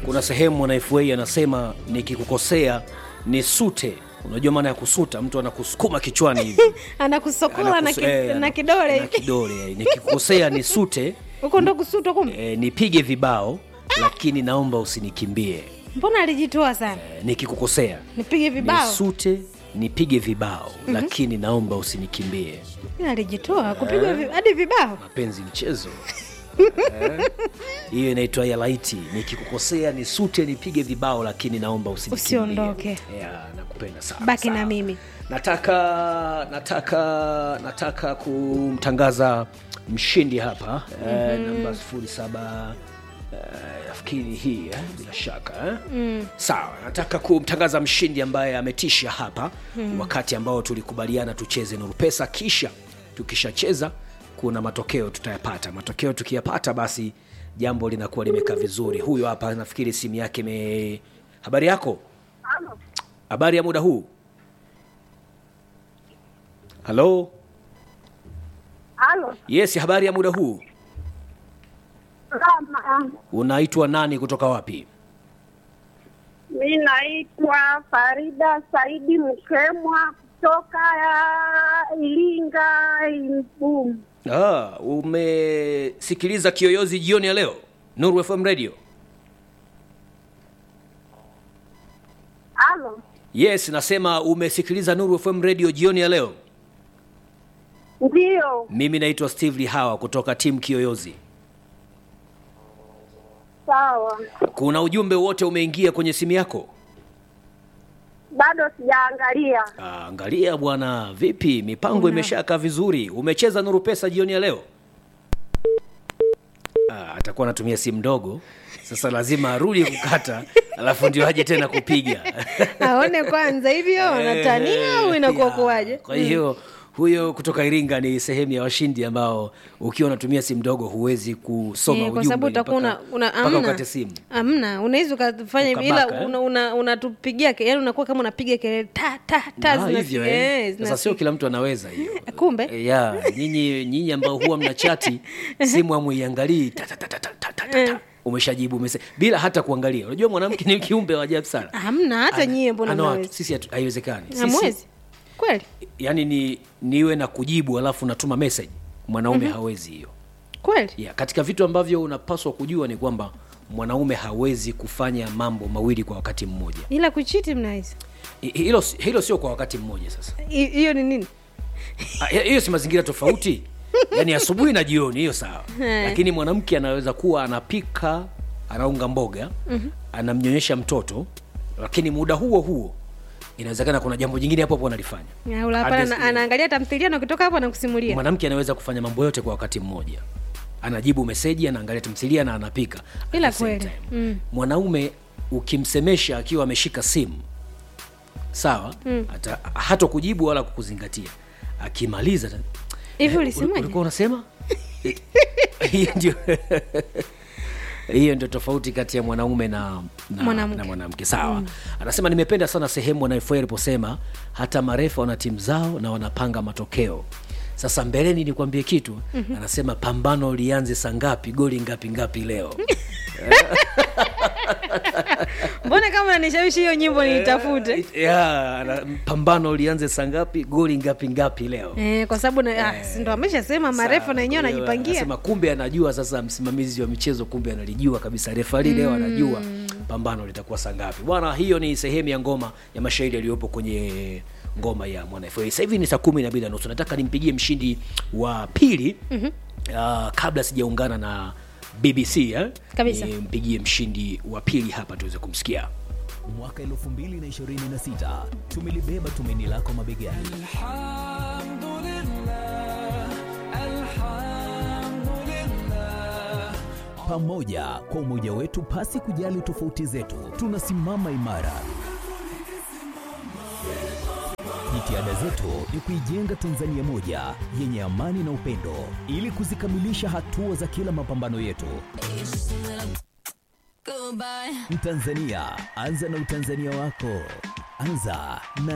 kuna sehemu mwana FA anasema nikikukosea nisute. Unajua maana ya kusuta? Mtu anakusukuma kichwani hivi anakusokola na, Anakus- ki, eh, na kidole na hivi. kidole. Nikikukosea nisute, huko ndo kusutwa kumbe eh, nipige vibao, lakini naomba usinikimbie. mbona alijitoa sana Eh, nikikukosea nipige vibao nisute, nipige vibao, lakini naomba usinikimbie. Ila alijitoa kupigwa vi- hadi vibao Mapenzi mchezo Eh, hiyo inaitwa ya laiti. Nikikukosea nisute, nipige vibao, lakini naomba usinikimbie. Usiondoke. Yeah, nakupenda sana. baki na Sawa. mimi nataka nataka nataka kumtangaza mshindi hapa eh, namba sifuri saba eh, nafikiri hii eh, bila shaka eh? sawa nataka kumtangaza mshindi ambaye ametisha hapa wakati ambao tulikubaliana tucheze nuru pesa kisha tukishacheza kuna matokeo tutayapata matokeo tukiyapata basi jambo linakuwa limekaa vizuri huyo hapa nafikiri simu yake ime habari yako habari ya muda huu halo Halo, yes habari ya muda huu Rama. unaitwa nani kutoka wapi Mi naitwa Farida Saidi Mkemwa kutoka ya Ilinga Imbum. ah, umesikiliza kiyoyozi jioni ya leo nuru fm radio Halo, yes nasema umesikiliza nuru fm radio jioni ya leo ndiyo. mimi naitwa steve lihawa kutoka timu kiyoyozi Sawa, kuna ujumbe wote umeingia kwenye simu yako bado sijaangalia. Ah, angalia bwana vipi mipango imeshakaa vizuri umecheza nuru pesa jioni ya leo ah, atakuwa anatumia simu ndogo sasa lazima arudi kukata alafu ndio aje tena kupiga aone kwanza hivyo natania au inakuwa Ya, kuwaje kwa hiyo huyo kutoka iringa ni sehemu ya washindi ambao ukiwa unatumia simu ndogo huwezi kusoma Eh, kwa ujumbe sababu utakuwa una, mpaka- una mpaka amna ukate simu amna unaweza ukafanya hivi Ukabaka, ila eh? una- una- unatupigia ke- yaani unakuwa kama unapiga kelele ta ta ta Ah, zinasikia- hivyo eh, eh. sasa zinasikia. sio kila mtu anaweza hiyo kumbe Eh, ya nyinyi nyinyi ambao huwa mna chati simu amuiangalii ta, ta, ta, ta, ta, ta, ta, ta, ta. umeshajibu umese bila hata kuangalia unajua mwanamke ni kiumbe wa ajabu sana hamna hata nyie mbona Ana watu, mnaweza sisi hatu- haiwezekani Sisi- hamwezi kweli yani ni niwe na kujibu alafu natuma message mwanaume hawezi hiyo kweli yeah, katika vitu ambavyo unapaswa kujua ni kwamba mwanaume hawezi kufanya mambo mawili kwa wakati mmoja ila kuchiti mnaweza Hi- hilo hilo sio kwa wakati mmoja sasa Hi- hiyo ni nini Ah, hiyo si mazingira tofauti yaani asubuhi na jioni hiyo sawa lakini mwanamke anaweza kuwa anapika anaunga mboga anamnyonyesha mtoto lakini muda huo huo inawezekana kuna jambo jingine hapo hapo analifanya Au la, hapana, Ades- ana- anaangalia tamthilia na ukitoka hapo anakusimulia mwanamke anaweza kufanya mambo yote kwa wakati mmoja anajibu meseji anaangalia tamthilia na anapika at Ila the same kweli, time. mm. mwanaume ukimsemesha akiwa ameshika simu sawa hata hata kujibu wala kukuzingatia akimaliza ta- hivi Eh, ulisemaje ulikuwa unasema hiyo ndio hiyo ndio tofauti kati ya mwanaume na na Mwanamke. na mwanamke sawa anasema nimependa sana sehemu wanaefua aliposema hata marefa wana timu zao na wanapanga matokeo sasa mbeleni nikwambie kitu anasema pambano lianze saa ngapi goli ngapi ngapi leo mbona kama nanishawishi hiyo nyimbo niitafute ya na- pambano lianze saa ngapi goli ngapi ngapi leo eh, kwa sababu na- ah, si ndo ameshasema marefu na yenyewe Kwa hiyo anajipangia anasema kumbe anajua sasa msimamizi wa michezo kumbe analijua kabisa refari leo anajua pambano litakuwa saa ngapi bwana hiyo ni sehemu ya ngoma ya mashairi yaliyopo kwenye ngoma ya mwana FA. sasa hivi ni saa kumi na mbili na nusu nataka nimpigie mshindi wa pili mm-hmm. uh, kabla sijaungana na bbc eh? Kabisa. nimpigie mshindi wa pili hapa tuweze kumsikia mwaka 2026 tumelibeba tumaini lako mabegani pamoja kwa umoja wetu pasi kujali tofauti zetu tunasimama imara jitihada zetu ni kuijenga tanzania moja yenye amani na upendo ili kuzikamilisha hatua za kila mapambano yetu Mtanzania, anza na utanzania wako. Anza na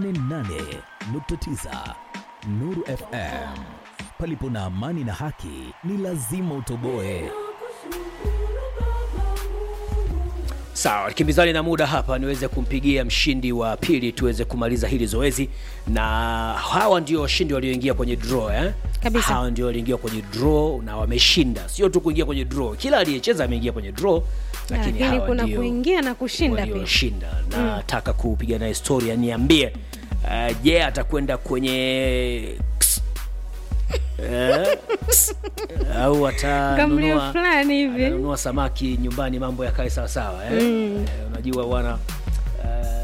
88.9 Nuru FM. Palipo na amani na haki, ni lazima utoboe. sawa kimbizani na muda hapa niweze kumpigia mshindi wa pili tuweze kumaliza hili zoezi na hawa ndio washindi walioingia kwenye draw eh? Kabisa. hawa ndio walioingia kwenye draw na wameshinda sio tu kuingia kwenye draw kila aliyecheza ameingia kwenye draw lakini, lakini hawa kuna ndio kuingia na kushinda pia walioshinda nataka kupiga naye historia niambie uh, je atakwenda kwenye Eh, au kamlio atanunua fulani hivi ananunua samaki nyumbani mambo yakae sawasawa eh? Eh, unajua bwana